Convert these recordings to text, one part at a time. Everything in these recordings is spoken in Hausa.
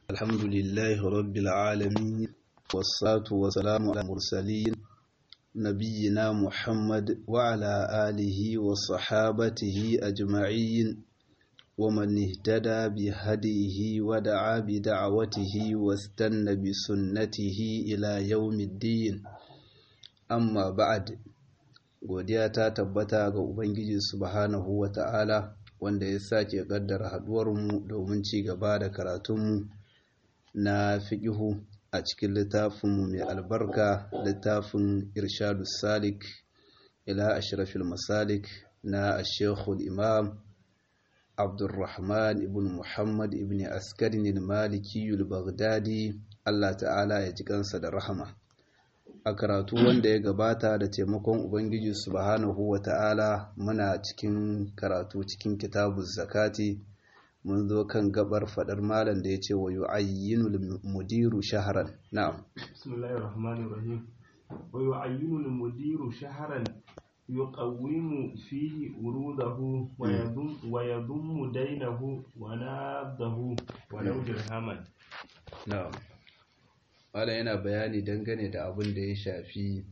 الحمد لله رب العالمين والصلاة والسلام على المرسلين نبينا محمد وعلى آله وصحابته أجمعين ومن اهتدى بهديه ودعا بدعوته واستنى بسنته إلى يوم الدين amma ba'ad godiya ta tabbata ga ubangiji subhanahu wata'ala wanda ya sake kaddara haduwarmu domin ci gaba da karatunmu na fiqihu a cikin littafinmu mai albarka littafin irshadu salik ila ashrafil masalik na ashekul imam abdulrahman ibn muhammad ibn askarin maliki baghdadi allah ta'ala ya ji kansa da rahama a karatu wanda ya gabata da taimakon ubangiji subhanahu ta'ala muna cikin karatu cikin kitabu zakati mun zo kan gabar fadar malam da ya ce wa yu'ayyinu mudiru shaharan na'am bismillahir rahmanir rahim wa yu'ayyinu mudiru shaharan yuqawwimu fihi urudahu wa yadum wa yadum dainahu wa nadahu wa law dirhaman na'am Malam yana bayani dangane da abin da ya shafi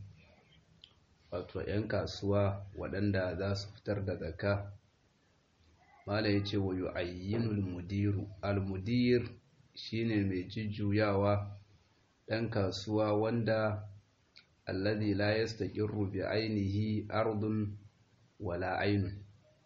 wato 'yan kasuwa waɗanda za su fitar da zakka. Malam ya ce wa yu'ayyinul mudiru. Al-mudir shine mai jujjuyawa ɗan kasuwa wanda alladhi la yastaqirru bi ainihi ardun wala ainun.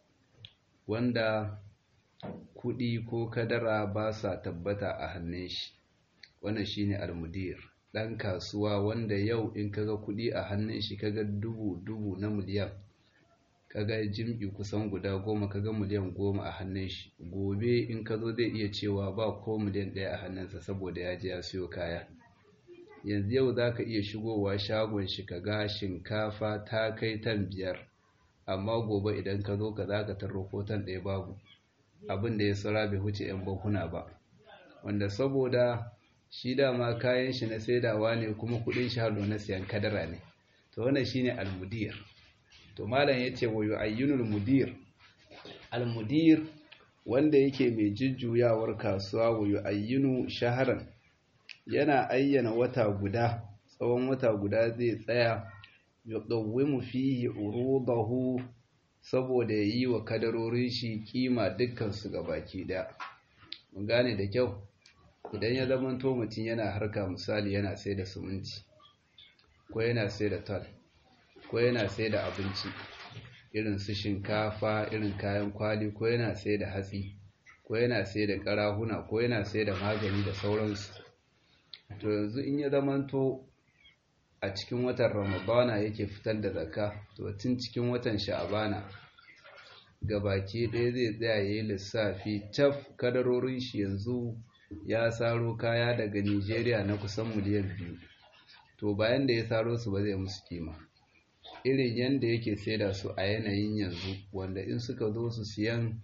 Wanda kuɗi ko kadara ba sa tabbata a hannun shi. wannan shine almudir dan kasuwa wanda yau in kaga kudi a hannun shi kaga dubu dubu na miliyan kaga jim'i kusan guda goma kaga miliyan goma a hannun shi gobe in ka zo zai iya cewa ba ko miliyan ɗaya a hannunsa saboda ya je ya siyo kaya yanzu yau za ka iya shigowa shagon shi kaga shinkafa ta kai tan biyar amma gobe idan ka zo ka za ka tarro ko tan ɗaya babu abin da ya tsara bai wuce 'yan bankuna ba wanda saboda shi dama kayan shi na saidawa ne kuma kudin shi halo na siyan kadara ne to wannan shine almudir to malam yace wa yu'ayyinul mudir almudir wanda yake mai jujjuyawar kasuwa wa yu'ayyinu shaharan yana ayyana wata guda tsawon wata guda zai tsaya yuqawwimu fihi urudahu saboda yayi wa kadarorin shi kima dukkan su gabaki daya mun gane da kyau idan ya zama to mutum yana harka misali yana sai da suminti ko yana sai da tal ko yana sai da abinci irin su shinkafa irin kayan kwali ko yana sai da hatsi ko yana sai da karahuna ko yana sai da magani da sauransu to yanzu in ya zama to a cikin watan ramadana yake fitar da zakka to tun cikin watan sha'abana gabaki ɗaya zai tsaya ya yi lissafi taf kadarorin shi yanzu ya saro kaya daga Nigeria na kusan miliyan biyu to bayan da ya saro su ba zai musu kima irin yadda yake saida su a yanayin yanzu wanda in suka zo su siyan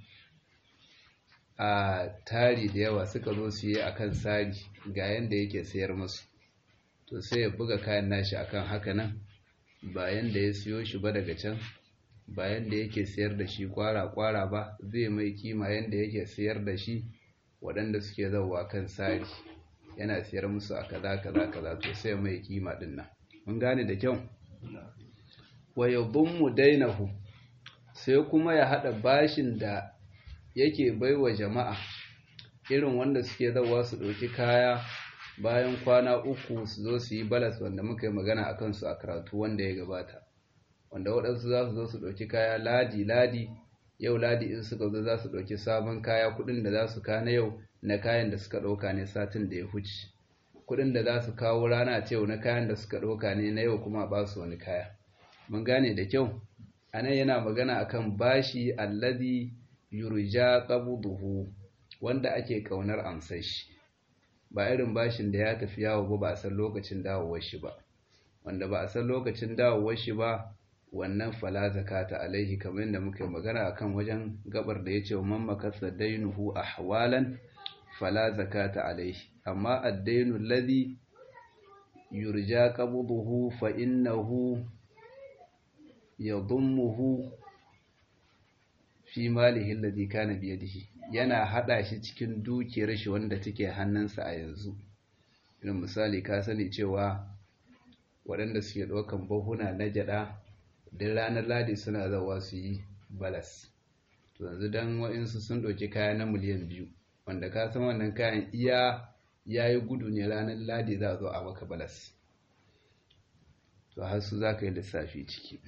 a tari da yawa suka zo su yi akan sari ga yadda yake sayar musu to sai ya buga kayan nashi akan haka nan bayan da ya siyo shi ba daga can bayan da yake sayar da shi kwara-kwara ba zai mai kima yadda yake sayar da shi waɗanda suke zauwa kan sari yana siyar musu a kaza kaza kaza to sai mai kima din nan mun gane da kyau wa yadhummu dainahu sai kuma ya hada bashin da yake baiwa jama'a irin wanda suke zauwa su ɗauki kaya bayan kwana uku su zo su yi balas wanda muka yi magana a kansu a karatu wanda ya gabata wanda waɗansu za su zo su ɗauki kaya ladi ladi yau ladi in suka zo za su ɗauki sabon kaya kuɗin da za su kana yau na kayan da suka ɗauka ne satin da ya huce kuɗin da za su kawo rana ce na kayan da suka ɗauka ne na yau kuma ba su wani kaya mun gane da kyau a nan yana magana akan bashi allazi yurja qabduhu wanda ake kaunar amsar shi ba irin bashin da ya tafi yawo ba ba a san lokacin dawowar shi ba wanda ba a san lokacin dawowar shi ba wannan fala zakata alaihi kamar yadda muka yi magana akan wajen gabar da yace man makasa dainuhu ahwalan fala zakata alaihi amma ad-dainu alladhi yurja qabduhu fa innahu yadhummuhu fi malihi alladhi kana biyadihi yana hada shi cikin dukiyar shi wanda take hannunsa a yanzu irin misali ka sani cewa waɗanda suke ɗaukan bahuna na jada duk ranar ladi suna zawa su yi balas to yanzu dan wa'insu sun ɗauki kaya na miliyan biyu wanda ka san wannan kayan iya ya yi gudu ne ranar ladi za a zo a maka balas to har su za ka yi lissafi ciki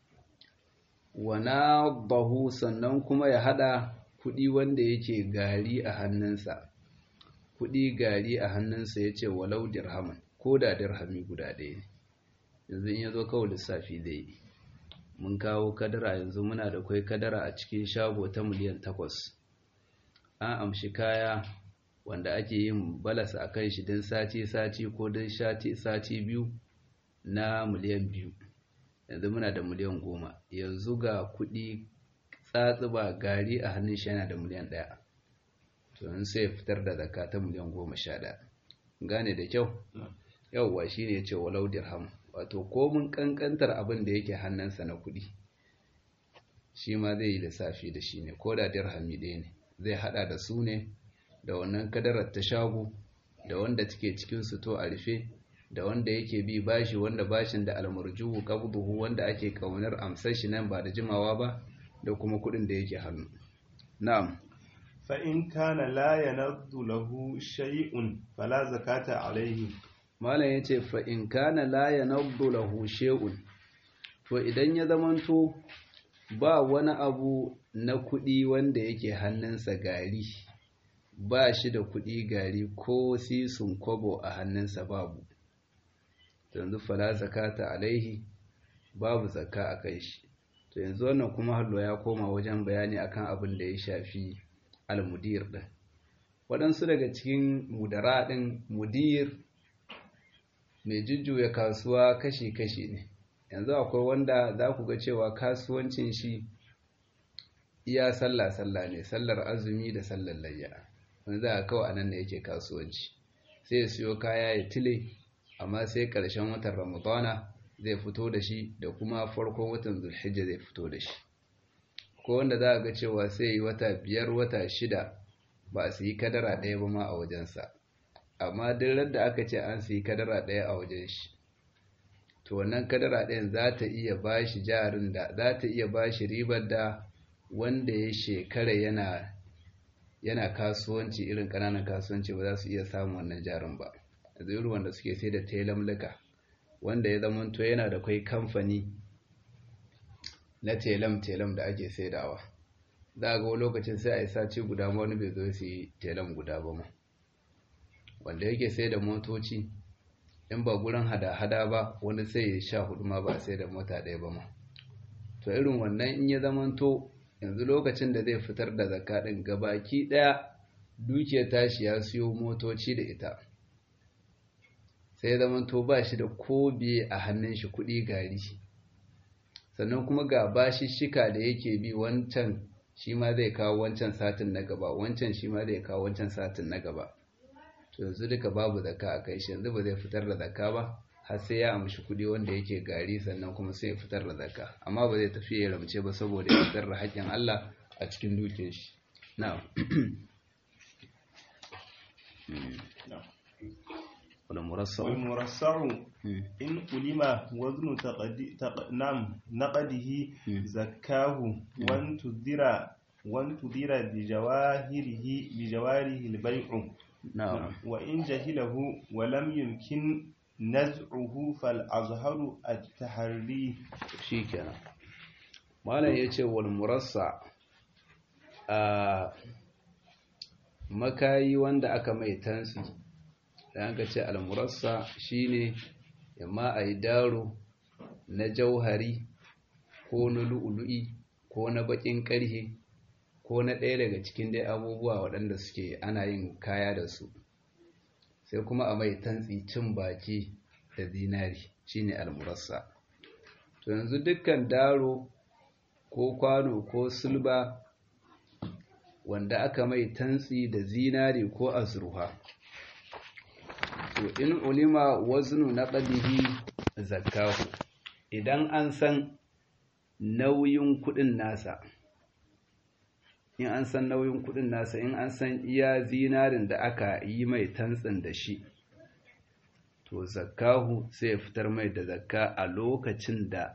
wana bahu sannan kuma ya hada kudi wanda yake gari a hannunsa kudi gari a hannunsa ya ce walau dirhaman ko da dirhami guda ɗaya ne yanzu in ya zo kawai lissafi zai yi mun kawo kadara yanzu muna da kwai kadara a cikin shago ta miliyan takwas an amshi kaya wanda ake yin balas a kan shi don sati-sati ko don sati biyu na miliyan biyu yanzu muna da miliyan goma yanzu ga kuɗi tsatsuba gari a hannun shi yana da miliyan ɗaya to in sai ya fitar da zakka ta miliyan goma sha ɗaya gane da kyau yauwa shi ne ce walau dirham wato komin ƙanƙantar abin da yake hannunsa na kuɗi shi ma zai yi lissafi da shi ne ko da dirhami ɗaya ne zai haɗa da su ne da wannan kadarar ta shago da wanda take cikin to a rufe da wanda yake bi bashi wanda bashin da almurjuhu qabduhu wanda ake kaunar amsar shi nan ba da jimawa ba da kuma kudin da yake hannu na'am fa in kana la yanaddu lahu shay'un fala zakata alayhi malam yace fa in kana la yanaddu lahu shay'un to idan ya zamanto ba wani abu na kudi wanda yake hannunsa gari ba shi da kudi gari ko sisun kobo a hannunsa babu yanzu fala zakata alaihi babu zakka a kai shi to yanzu wannan kuma hallo ya koma wajen bayani akan abin da ya shafi almudir din waɗansu daga cikin mudara ɗin mudir mai jujjuya kasuwa kashi-kashi ne yanzu akwai wanda za ku ga cewa kasuwancin shi iya sallah-sallah ne sallar azumi da sallar layya wanda za a kawai anan da yake kasuwanci sai ya siyo kaya ya tile amma sai ƙarshen watan ramadana zai fito da shi da kuma farkon watan zulhijja zai fito da shi ko wanda za a ga cewa sai yi wata biyar wata shida ba su yi kadara ɗaya ba ma a wajensa amma duk da aka ce an su yi kadara ɗaya a wajen shi to wannan kadara ɗayan za ta iya ba shi jarin da za ta iya ba shi ribar da wanda ya shekara yana yana kasuwanci irin ƙananan kasuwanci ba za su iya samun wannan jarin ba yanzu wanda suke sai da telamlika wanda ya zamanto yana da kwai kamfani na telam-telam da ake saidawa za ga lokacin sai a yi sace guda ma wani bai zo su yi telam guda ba ma wanda yake sai da motoci in ba gurin hada-hada ba wani sai ya sha hudu ma ba sai da mota ɗaya ba ma to irin wannan in ya zamanto yanzu lokacin da zai fitar da zakka ɗin gabaki ɗaya dukiyar tashi ya siyo motoci da ita sai zaman to ba shi da kobe a hannun shi kuɗi gari sannan kuma ga bashi shika da yake bi wancan shi ma zai kawo wancan satin na gaba wancan shi ma zai kawo wancan satin na gaba to yanzu duka babu zakka a kai shi yanzu ba zai fitar da zakka ba har sai ya amshi kuɗi wanda yake gari sannan kuma sai ya fitar da zakka amma ba zai tafi ya ramce ba saboda ya fitar da haƙƙin Allah a cikin dukiyar shi na'am والمرصع والمرصع إن علم وزن تقدي تق... نعم نقده زكاه وانتظر وانتظر بجواهره بجواره البيع نعم وإن جهله ولم يمكن نزعه فالأظهر التحري شيكنا malam ya ce wal murassa a makayi wanda aka mai tansi da aka ce almurassa shine yamma a yi daro na jauhari ko na lu'ulu'i ko na bakin karhe ko na ɗaya daga cikin dai abubuwa waɗanda suke ana yin kaya da su sai kuma a mai tantsi cin baki da zinari shine almurassa to yanzu dukkan daro ko kwano ko sulba wanda aka mai tantsi da zinari ko azurfa to in ulima waznu naqdihi zakahu idan an san nauyin kudin nasa in an san nauyin kudin nasa in an san iya zinarin da aka yi mai tantsin da shi to zakahu sai ya fitar mai da zakka a lokacin da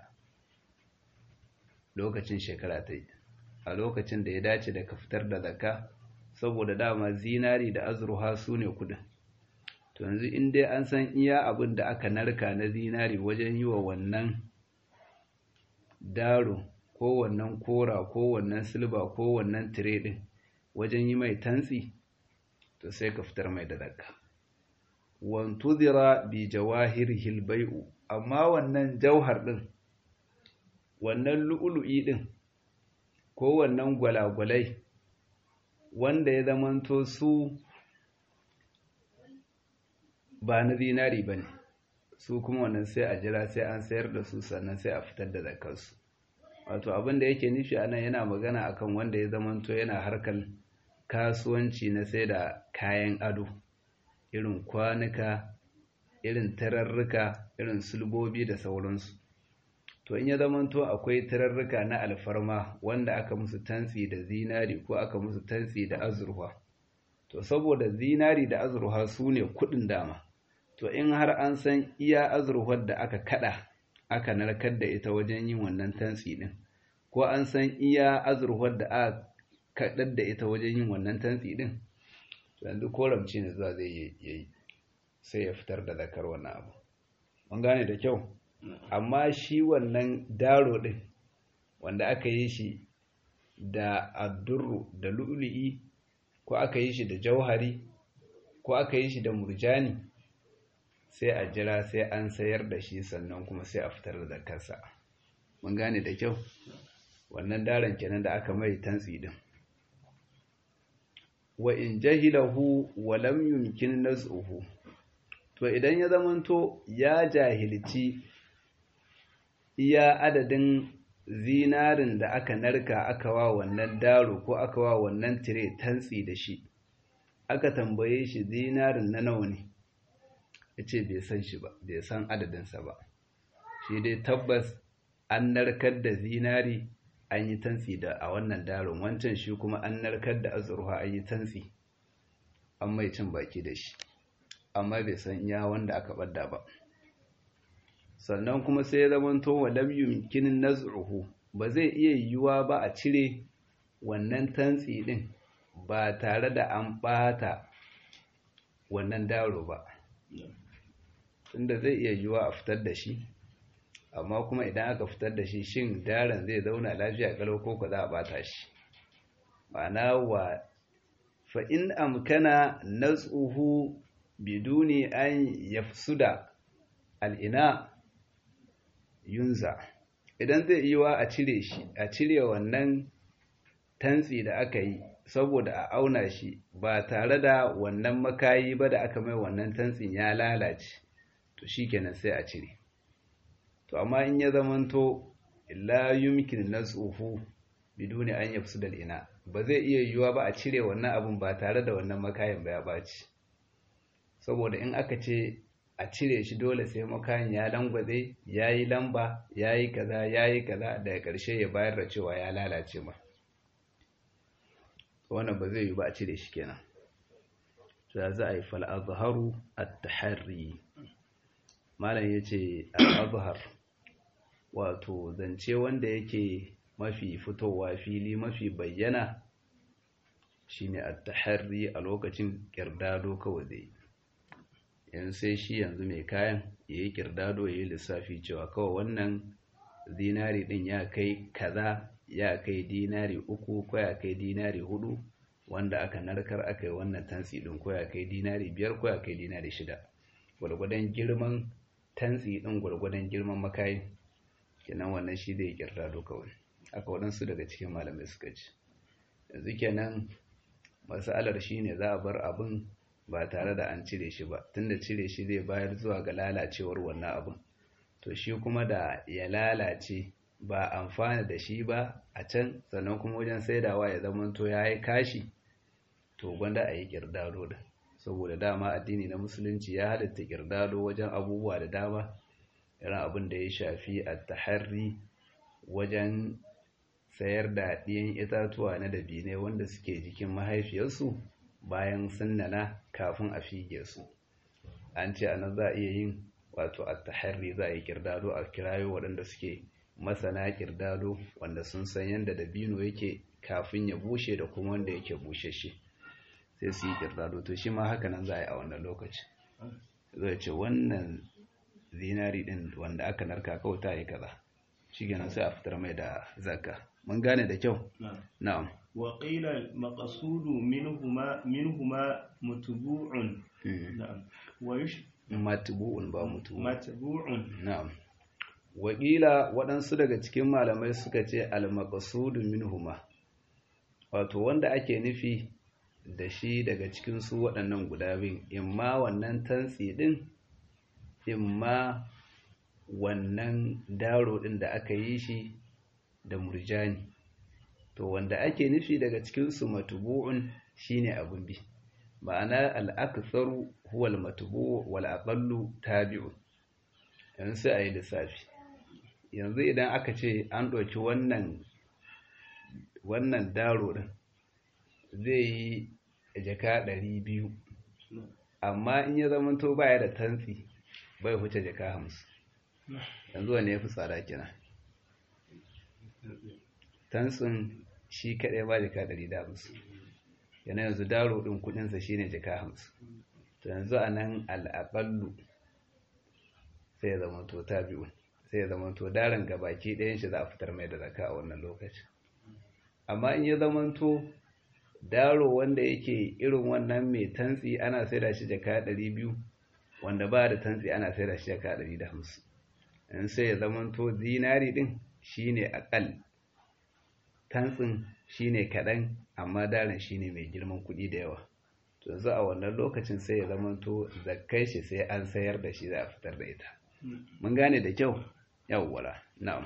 lokacin shekara ta yi a lokacin da ya dace da ka fitar da zakka saboda dama zinari da azurha su ne kudin to yanzu in dai an san iya abin da aka narka na zinari wajen yi wa wannan daro ko wannan kora ko wannan silba ko wannan tire din wajen yi mai tantsi to sai ka fitar mai da zakka wantuzira bi jawahirihil bai'u amma wannan jauhar din wannan lu'ulu'i din ko wannan gwalagwalai wanda ya zamanto su ba na zinari ba ne su kuma wannan sai a jira sai an sayar da su sannan sai a fitar da zakarsu wato abin da yake nufi a nan yana magana akan wanda ya zamanto yana harkar kasuwanci na sai da kayan ado irin kwanuka irin tararruka irin sulbobi da sauransu to in ya zamanto akwai tararruka na alfarma wanda aka musu tantsi da zinari ko aka musu tantsi da azurfa to saboda zinari da azurfa su ne kudin dama to in har an san iya azurfar da aka kada aka narkar da ita wajen yin wannan tantsi din ko an san iya azurfar da aka kadar da ita wajen yin wannan tantsi din yanzu koramci ne zuwa zai yi sai ya fitar da zakar wannan abu mun gane da kyau amma shi wannan daro din wanda aka yi shi da addurru da lu'lu'i ko aka yi shi da jauhari ko aka yi shi da murjani sai a jira sai an sayar da shi sannan kuma sai a fitar da zakarsa mun gane da kyau wannan daren kenan da aka mai tantsi din wa in jahilahu wa lam yumkin naz'uhu to idan ya zamanto ya jahilci iya adadin zinarin da aka narka aka wa wannan daro ko aka wa wannan tire tantsi da shi aka tambaye shi zinarin na nawa ne ya ce bai san shi ba bai san adadinsa ba shi dai tabbas an narkar da zinari an yi tantsi da a wannan daron wancan shi kuma an narkar da azurfa an yi tantsi an mai cin baki da shi amma bai san iya wanda aka ɓadda ba sannan kuma sai ya zamanto wa lam yumkin naz'uhu ba zai iya yiwuwa ba a cire wannan tantsi din ba tare da an bata wannan daro ba tunda zai iya yiwuwa a fitar da shi amma kuma idan aka fitar da shi shin daren zai zauna lafiya kalau ko ka za a bata shi ma'ana wa fa in amkana naz'uhu biduni an yafsuda al'ina yunza idan zai yi wa a cire shi a cire wannan tantsi da aka yi saboda a auna shi ba tare da wannan makayi ba da aka mai wannan tantsin ya lalace to shikenan sai a cire to amma in ya zamanto la yumkin nasuhu biduni an yafsu da ina ba zai iya yiwuwa ba a cire wannan abun ba tare da wannan makayin ba ya baci saboda in aka ce a cire shi dole sai makayin ya langwaze ya yi lamba ya yi kaza ya yi kaza daga ƙarshe ya bayar da cewa ya lalace ma wannan ba zai yi ba a cire shi kenan za za a yi fal'azharu at-tahari malam ya ce al'azhar wato zance wanda yake mafi fitowa fili mafi bayyana shine at-tahari a lokacin kirdado kawai zai yanzu sai shi yanzu mai kayan ya yi kirdado ya yi lissafi cewa kawai wannan dinari din ya kai kaza ya kai dinari uku ko ya kai dinari hudu wanda aka narkar aka yi wannan tantsi din ko ya kai dinari biyar ko ya kai dinari shida gwargwadon girman tantsi din gwargwadon girman makayi kenan wannan shi zai kirdado kawai aka waɗansu daga cikin malamai suka ci yanzu kenan masalar shi ne za a bar abin ba tare da an cire shi ba tunda cire shi zai bayar zuwa ga lalacewar wannan abin to shi kuma da ya lalace ba amfana da shi ba a can sannan kuma wajen saidawa ya zama to ya yi kashi to gwanda a yi kirdado da saboda dama addini na musulunci ya halitta kirdado wajen abubuwa da dama irin abin da ya shafi a taharri wajen sayar da ɗiyan itatuwa na dabinai wanda suke jikin mahaifiyarsu bayan sun nana kafin a fige su an ce ana za a iya yin wato a taharri za a yi kirdado a kirayo waɗanda suke masana kirdado wanda sun san yadda dabino yake kafin ya bushe da kuma wanda yake bushe shi sai su yi kirdado to shi ma haka nan za a yi a wannan lokaci zai ce wannan zinari ɗin wanda aka narka kauta ya kaza shi kenan sai a fitar mai da zakka mun gane da kyau na'am وقيل المقصود منهما منهما متبوع نعم ويش matbu'un ba mutu متبوع na'am wakila waɗansu daga cikin malamai suka ce al-maqsudu minhuma wato wanda ake nufi da shi daga cikin su waɗannan guda biyun imma wannan tantsi din imma wannan daro din da aka yi shi da murjani to wanda ake nufi daga cikin su matbu'un shine abun bi ma'ana al-aktharu huwa al-matbu' wal aqallu tabi'un yanzu sai a yi lissafi yanzu idan aka ce an ɗauki wannan wannan daro ɗin zai yi jaka ɗari biyu amma in ya zamanto baya da tantsi bai huce jaka hamsin yanzu wane ya fi tsada kina tantsin shi kaɗai ba jaka ɗari da hamsin yana yanzu daro ɗin kuɗinsa shine jaka hamsin to yanzu a nan al'aƙallu sai ya zama to tabi'un sai ya zama to daren gabaki ɗayan shi za a fitar mai da zaka a wannan lokacin amma in ya zama to daro wanda yake irin wannan mai tantsi ana saida shi jaka ɗari biyu wanda ba da tantsi ana saida shi jaka ɗari da hamsin in sai ya zama to zinari ɗin shine aƙal tantsin shine kaɗan amma daren shine mai girman kuɗi da yawa to yanzu a wannan lokacin sai ya zama to zakkai shi sai an sayar da shi za a fitar da ita mun gane da kyau yawwala na'am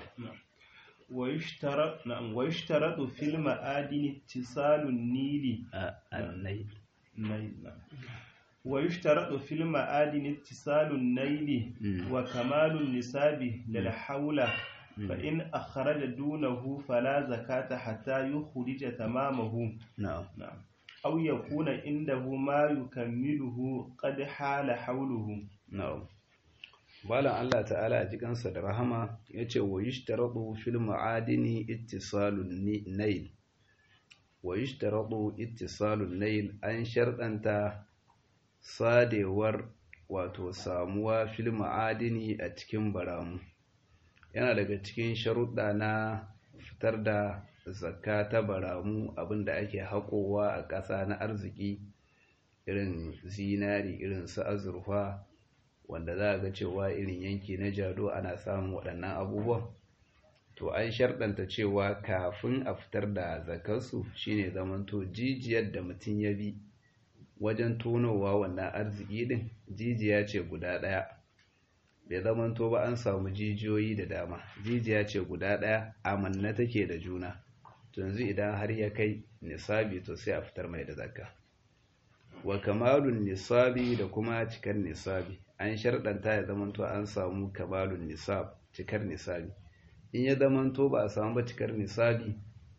ويشترط نعم ويشترط في المعادن اتصال النيل annai النيل نعم ويشترط في المعادن اتصال النيل وكمال النساب للحول فإن أخرج دونه فلا زكاة حتى يخرج تمامه na'am نعم أو يكون عنده ما يكمله قد حال حوله na'am balan Allah ta'ala a jikansa da rahama yace wa yishtaratu fil ma'adini ittisalun nail wa yishtaratu ittisalun nail an sharɗanta sadewar wato samuwa fil ma'adini a cikin baramu yana daga cikin sharuɗa na fitar da zakka ta baramu abinda ake haƙowa a ƙasa na arziki irin zinari irin su azurfa wanda za a ga cewa irin yanki na jado ana samun waɗannan abubuwan to an sharɗanta cewa kafin a fitar da zakarsu shine zamanto jijiyar da mutum ya bi wajen tonowa wannan arziki din jijiya ce guda ɗaya bai zamanto ba an samu jijiyoyi da dama jijiya ce guda ɗaya amanna take da juna to yanzu idan har ya kai nisabi to sai a fitar mai da zakka wa kamalun nisabi da kuma cikar nisabi an sharɗanta ya zamanto an samu kamalun nisab cikar nisabi in ya zamanto ba a samu ba cikar nisabi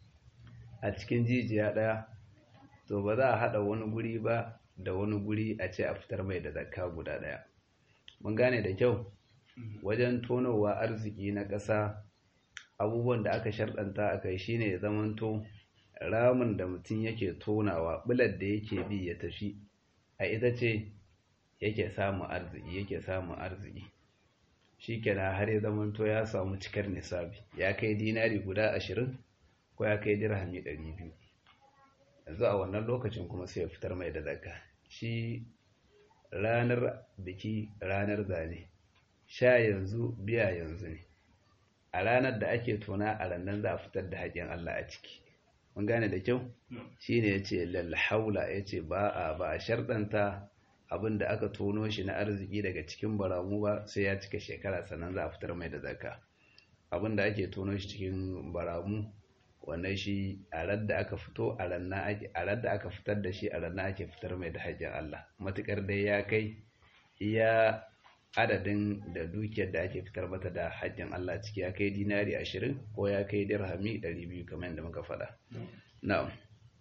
a cikin jijiya ɗaya to ba za a haɗa wani guri ba da wani guri a ce a fitar mai da zakka guda ɗaya mun gane da kyau wajen tonowa arziki na ƙasa abubuwan da aka sharɗanta a kai shine ya zamanto ramin da mutum yake tonawa bular da yake bi ya tafi a ita ce yake samun arziki yake samun arziki shi kenan har ya zamanto ya samu cikar nisabi ya kai dinari guda ashirin ko ya kai dirhami ɗari biyu yanzu a wannan lokacin kuma sai ya fitar mai da zakka shi ranar biki ranar zane sha yanzu biya yanzu ne a ranar da ake tona a rannan za a fitar da haƙƙin Allah a ciki mun gane da kyau shine yace lal haula yace ba a ba a sharɗanta abin da aka tono shi na arziki daga cikin baramu ba sai ya cika shekara sannan za a fitar mai da zakka abin da ake tono shi cikin baramu wannan shi a radda aka fito a ranna ake a radda aka fitar da shi a ranna ake fitar mai da haƙƙin Allah matukar dai ya kai iya adadin da dukiyar da ake fitar mata da haƙƙin Allah ciki ya kai dinari ashirin ko ya kai dirhami ɗari biyu kamar yadda muka faɗa na'am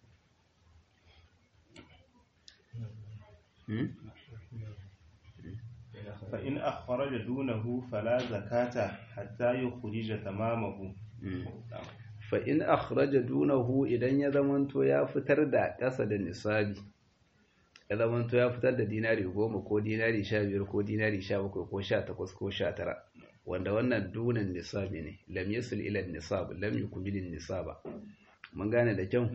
فإن أخرج دونه فلا زكاة حتى يخرج تمامه fa in akhraja dunahu idan ya zamanto ya fitar da ƙasa da nisabi ya zamanto ya fitar da dinari goma ko dinari sha biyar ko dinari sha bakwai ko sha takwas ko sha tara wanda wannan dunan nisabi ne lam yasil ila nisab lam yukmil nisaba mun gane da kyau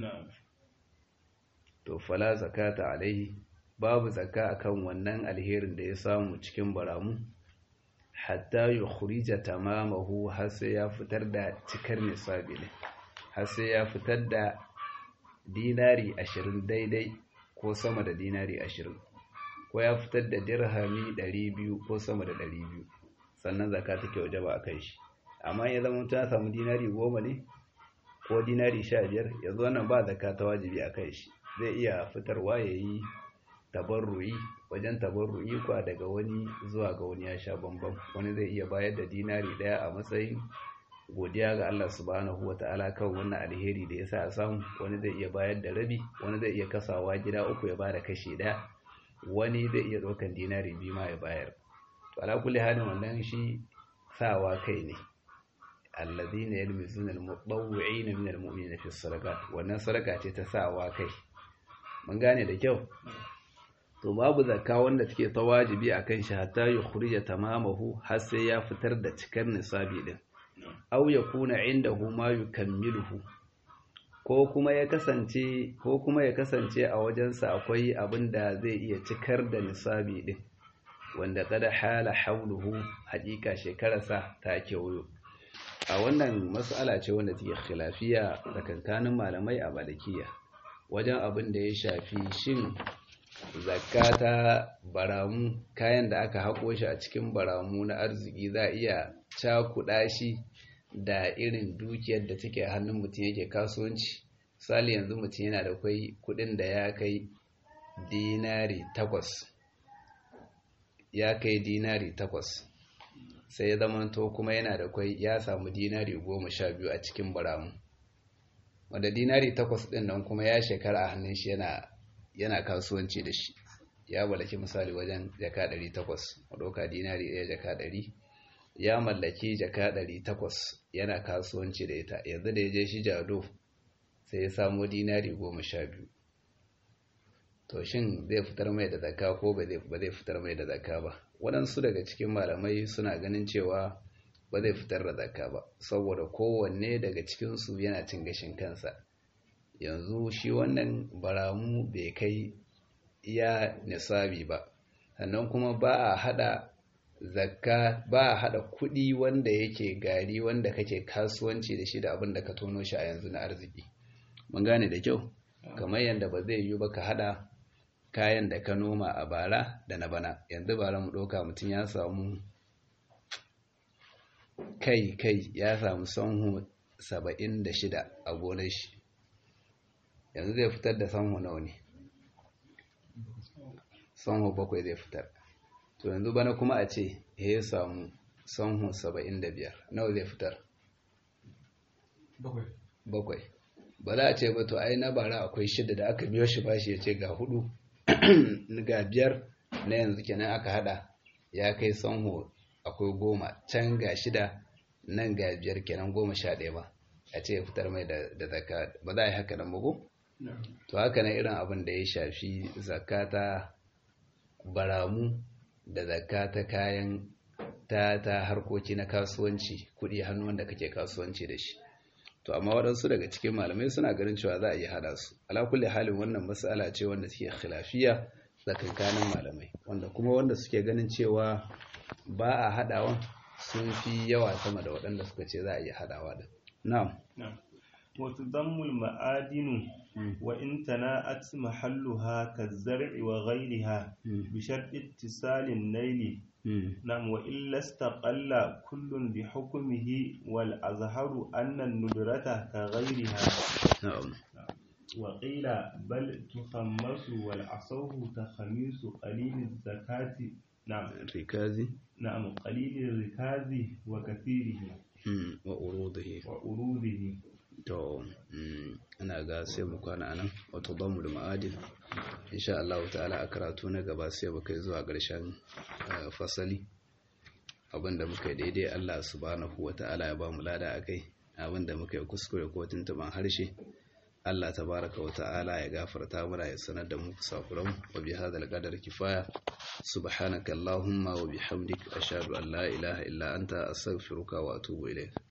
to fala zakata alaihi babu zakka akan wannan alherin da ya samu cikin baramu hatta yukhrija tamamahu har sai ya fitar da cikar nisabi ne har sai ya fitar da dinari ashirin daidai ko sama da dinari ashirin ko ya fitar da dirhami ɗari biyu ko sama da ɗari biyu sannan zaka take waje ba a kai shi amma ya zama ta samu dinari goma ne ko dinari sha biyar yanzu wannan ba zaka ta wajibi a kai shi zai iya fitarwa ya yi tabarru'i wajen tabarru'i kwa daga wani zuwa ga wani ya sha bambam wani zai iya bayar da dinari daya a matsayin godiya ga Allah subhanahu wa ta'ala kan wannan alheri da ya sa a samu wani zai iya bayar da rabi wani zai iya kasawa gida uku ya bada kashi daya wani zai iya ɗaukan dinari biyu ma ya bayar to ala kulli halin wannan shi sawa kai ne alladhina yalmizuna al-mutawwi'ina min al-mu'minina fi sadaqat wannan sadaka ce ta sawa kai mun gane da kyau to babu zakka wanda take ta wajibi akan shi hatta yukhrija tamamahu har sai ya fitar da cikar nisabi din aw yakuna indahu ma yukammiluhu ko kuma ya kasance ko kuma ya kasance a wajensa akwai abin da zai iya cikar da nisabi din wanda kada hala hauluhu hakika shekararsa ta kewayo a wannan mas'ala ce wanda take khilafiya tsakankanin malamai a malikiya wajen abin da ya shafi shin zakka ta baramu kayan da aka haƙo shi a cikin baramu na arziki za a iya cakuɗa shi da irin dukiyar da take hannun mutum yake kasuwanci misali yanzu mutum yana da kwai kuɗin da ya kai dinari takwas ya kai dinari takwas sai ya zamanto kuma yana da kwai ya samu dinari goma sha biyu a cikin baramu wanda dinari takwas ɗin nan kuma ya shekara a hannun shi yana yana kasuwanci da shi ya mallaki misali wajen jaka 800 ɗauka dinari ɗaya jaka 100 ya mallaki jaka 800 yana kasuwanci da ita yanzu da ya je shi jado sai ya samu dinari 12 to shin zai fitar mai da zakka ko ba zai fitar mai da zakka ba waɗansu daga cikin malamai suna ganin cewa ba zai fitar da zakka ba saboda kowanne daga cikinsu yana cin gashin kansa yanzu shi wannan baramu bai kai iya nisabi ba sannan kuma ba a hada zakka ba a hada kudi wanda yake gari wanda kake kasuwanci da shi da abin da ka tono shi a yanzu na arziki mun gane da kyau kamar yadda ba zai yi ba ka hada kayan da ka noma a bara da na bana yanzu bara mu ɗauka mutum ya samu kai kai ya samu sanhu saba'in da shida a gonar shi yanzu zai fitar da sanho nawa ne sanho bakwai zai fitar to yanzu bana kuma a ce ya samu sanho saba'in da biyar nawa zai fitar bakwai ba za a ce ba to ai na bara akwai shida da aka biyo shi bashi ya ce ga hudu ga biyar na yanzu kenan aka hada ya kai sanho akwai goma can ga shida nan ga biyar kenan goma sha ɗaya ba a ce ya fitar mai da zaka ba za a yi haka nan bugu? to haka na irin abin da ya shafi zakata baramu da zakata kayan ta ta harkoki na kasuwanci kuɗi hannu wanda kake kasuwanci da shi to amma waɗansu daga cikin malamai suna ganin cewa za a iya hada su ala kulli halin wannan matsala ce wanda take khilafiya tsakankanin malamai wanda kuma wanda suke ganin cewa ba a hadawa sun fi yawa sama da waɗanda suka ce za a iya hadawa da na'am وتضم المعادن وإن تناءت محلها كالزرع وغيرها بشرط اتصال النيل نعم وإلا استقل كل بحكمه والأظهر أن الندرة كغيرها نعم وقيل بل تخمس والعصوه تخميس قليل الزكاة نعم rikazi نعم قليل الركاز وكثيره mm, wa urudihi وأروده to mm, ina ga sai mu kwana anan wato damu da ma'adin insha Allah ta'ala a karatu na gaba sai mu kai zuwa ƙarshen eh, fasali abinda muka yi daidai Allah subhanahu wa ta'ala ya ba mu lada akai abinda muka yi kuskure ko tuntuban harshe Allah tabaraka wa ta'ala ya gafarta mana ya sanar da mu kusakuran wa bi hadal qadar kifaya subhanaka allahumma wa bihamdik ashhadu an la ilaha illa anta astaghfiruka wa atubu ilayk